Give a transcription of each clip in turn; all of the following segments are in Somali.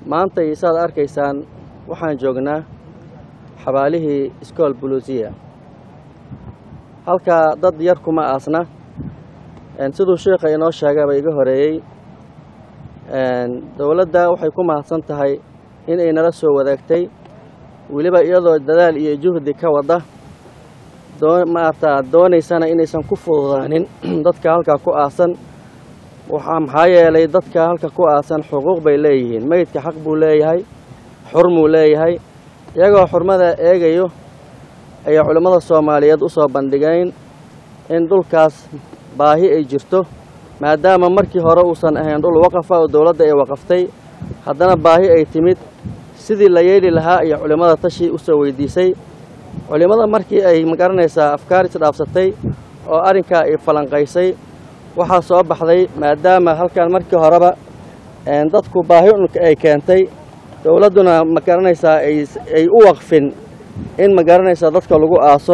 maanta iyo saad arkaysaan waxaan joognaa xabaalihii iskool buluusiya halkaa dad yar kuma aasna siduu sheikha inoo sheegaba iga horeeyey dowladda waxay ku mahadsan tahay inay nala soo wadaagtay weliba iyadoo dadaal iyo juhdi ka wada maarata doonaysana inaysan ku fududaanin dadka halkaa ku aasan waxaa maxaa yeelay dadka halka ku aasan xuquuq bay leeyihiin meydka xaq buu leeyahay xurmuu leeyahay iyagoo xurmada eegayo ayay culimmada soomaaliyeed u soo bandhigeen in dhulkaas baahi ay jirto maadaama markii hore uusan ahayn dhul waqafa oo dowladda ay waqaftay haddana baahi ay timid sidii la yeeli lahaa iyo culimmada tashi u soo weydiisay culimmada markii ay magaranaysaa afkaar isdhaafsatay oo arrinkaa ay falanqaysay waxaa soo baxday maadaama halkan markii horeba dadku baahi unka ay keentay dowladduna magaranaysaa ay u waqfin in magaranaysaa dadka lagu aaso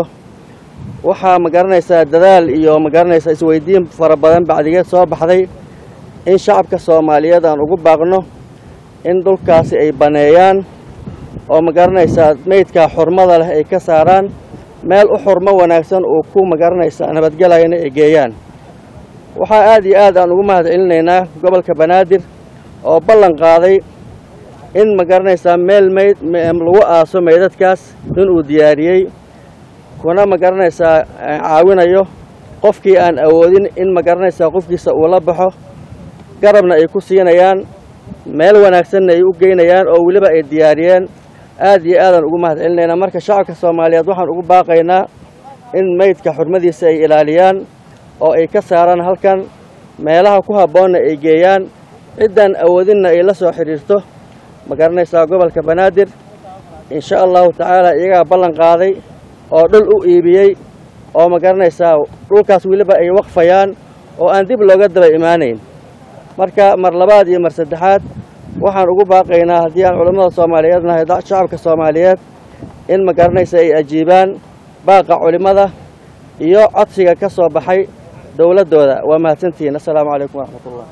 waxaa magaranaysaa dadaal iyo magaranaysaa isweydiin fara badan bacdigeed soo baxday in shacabka soomaaliyeed aan ugu baaqno in dhulkaasi ay baneeyaan oo magaranaysaa meydkaa xurmada leh ay ka saaraan meel u xurmo wanaagsan uu ku magaranaysaa nabadgelayana ay geeyaan waxaa aad iyo aad aan ugu mahad celinaynaa gobolka banaadir oo ballan qaaday in magaranaysaa meel meyd lagu aaso meydadkaas inuu diyaariyey kuna magaranaysaa caawinayo qofkii aan awoodin in magaranaysaa qofkiisa uu la baxo garabna ay ku siinayaan meel wanaagsanna ay u geynayaan oo weliba ay diyaariyeen aad iyo aadaan ugu mahad celinaynaa marka shacabka soomaaliyeed waxaan ugu baaqaynaa in meydka xurmadiisa ay ilaaliyaan oo ay ka saaraan halkan meelaha ku habboonna ay geeyaan ciddaan awoodinna ay la soo xidhiirto ma garanaysaa gobolka banaadir insha allahu tacaala iyagaa ballan qaaday oo dhul u iibiyey oo ma garanaysaa dhulkaas weliba ay waqfayaan oo aan dib looga daba imaanayn marka mar labaad iyo mar saddexaad waxaan ugu baaqaynaa haddii aan culammada soomaaliyeed nahay shacabka soomaaliyeed in ma garanaysa ay ajiibaan baaqa culimmada iyo codsiga ka soo baxay dowladdooda waa mahadsantihiin assalaamu calaykum waraxmatullah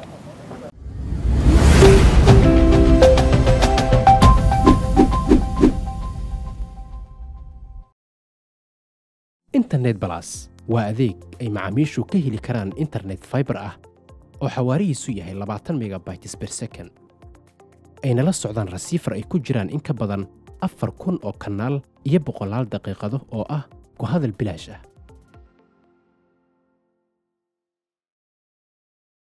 internet balas waa adeeg ay macaamiishu ka heli karaan internet faibar ah oo xawaarihiisu yahay labaatan megabytes ber second ayna la socdaan rasiifar ay ku jiraan in ka badan afar kun oo kanaal iyo boqolaal daqiiqado oo ah ku hadal bilaash ah